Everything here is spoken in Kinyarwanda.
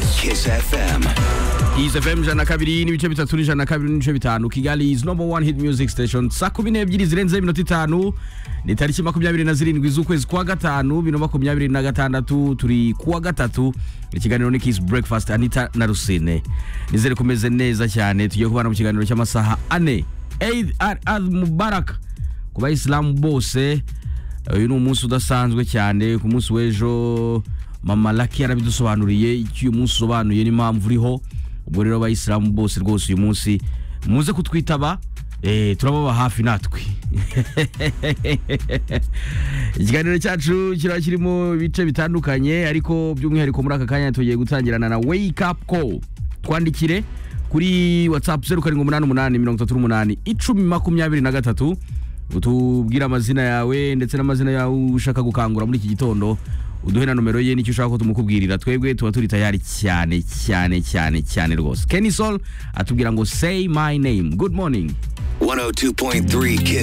Kiss FM. Kiss FM ijana na kabiri n'ibice bitatu n'ijana na kabiri n'ibice bitanu Kigali is number one hit music station saa kumi n'ebyiri zirenzeho iminota itanu ni tariki makumyabiri na zirindwi z'ukwezi kwa gatanu bibiri na makumyabiri na gatandatu turi kuwa gatatu ikiganiro ni Kiss Breakfast Anita na Rusine nizere kumeze neza cyane tugiye kubana mu kiganiro cy'amasaha ane Eid al Mubarak ku bayisilamu bose uyu ni umunsi udasanzwe cyane ku munsi w'ejo mama laki yarabidusobanuriye icyo uyu munsi usobanuye n'impamvu uriho ubwo rero abayisilamu bose rwose uyu munsi muze kutwitaba eh, turababa hafi natwe ikiganiro cyacu kiraba kirimo ibice bitandukanye ariko by'umwihariko muri aka kanya tugiye gutangirana na wake up call twandikire kuri whatsapp zeru karindwi umunani umunani mirongo itatu n'umunani icumi makumyabiri na gatatu utubwire amazina yawe ndetse n'amazina yawe ushaka gukangura muri iki gitondo uduhe na nomero ye n'icyo ushaka ko tumukubwirira twebwe tuba turi tayari cyane cyane cyane cyane rwose kenny sol atubwira ngo say my name good morning 102.3 Kiss